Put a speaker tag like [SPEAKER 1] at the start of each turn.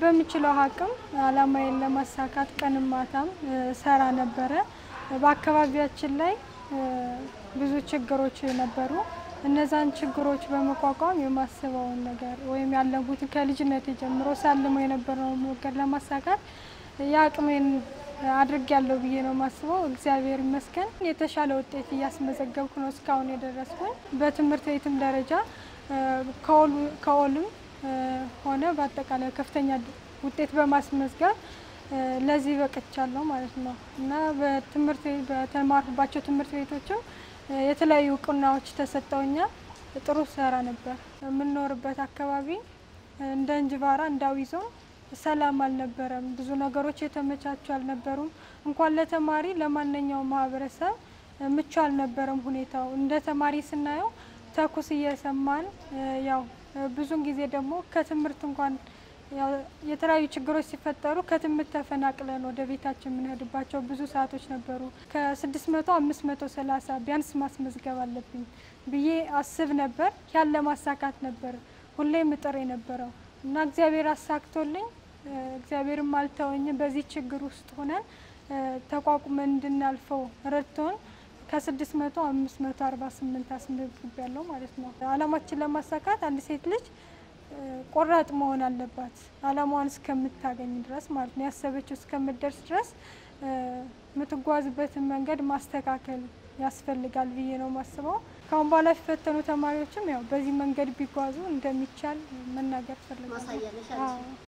[SPEAKER 1] በምችለው አቅም አላማዬን ለማሳካት ቀንም ማታም ሰራ ነበረ። በአካባቢያችን ላይ ብዙ ችግሮች ነበሩ። እነዛን ችግሮች በመቋቋም የማስበውን ነገር ወይም ያለፉትን ከልጅነት ጀምሮ ሳልመው የነበረውን ነገር ለማሳካት የአቅሜን አድርግ ያለው ብዬ ነው የማስበው። እግዚአብሔር ይመስገን የተሻለ ውጤት እያስመዘገብኩ ነው እስካሁን የደረስኩኝ። በትምህርት ቤትም ደረጃ ከኦልም ሆነ በአጠቃላይ ከፍተኛ ውጤት በማስመዝገብ ለዚህ በቅቻለሁ ማለት ነው እና በትምህርት በተማርኩባቸው ትምህርት ቤቶችም የተለያዩ እውቅናዎች ተሰጠውኛል። ጥሩ ሰራ ነበር። የምንኖርበት አካባቢ እንደ እንጅባራ እንዳዊ ዞን ሰላም አልነበረም። ብዙ ነገሮች የተመቻቹ አልነበሩም። እንኳን ለተማሪ ለማንኛውም ማህበረሰብ ምቹ አልነበረም ሁኔታው። እንደ ተማሪ ስናየው ተኩስ እየሰማን ያው ብዙን ጊዜ ደግሞ ከትምህርት እንኳን የተለያዩ ችግሮች ሲፈጠሩ ከትምህርት ተፈናቅለን ወደ ቤታችን የምንሄድባቸው ብዙ ሰዓቶች ነበሩ። ከስድስት መቶ አምስት መቶ ሰላሳ ቢያንስ ማስመዝገብ አለብኝ ብዬ አስብ ነበር። ያን ለማሳካት ነበር ሁሌም እጥር የነበረው እና እግዚአብሔር አሳክቶልኝ እግዚአብሔርም አልተወኝም። በዚህ ችግር ውስጥ ሆነን ተቋቁመን እንድናልፈው ረድቶን ከስድስት መቶ አምስት መቶ አርባ ስምንት አስመዝግብ ያለው ማለት ነው። አላማችን ለማሳካት አንድ ሴት ልጅ ቆራጥ መሆን አለባት። አላማዋን እስከምታገኝ ድረስ ማለት ነው። ያሰበችው እስከምትደርስ ድረስ የምትጓዝበትን መንገድ ማስተካከል ያስፈልጋል ብዬ ነው ማስበው። ከአሁን በኋላ የሚፈተኑ ተማሪዎችም ያው በዚህ መንገድ ቢጓዙ እንደሚቻል መናገር ፈልጋለሁ።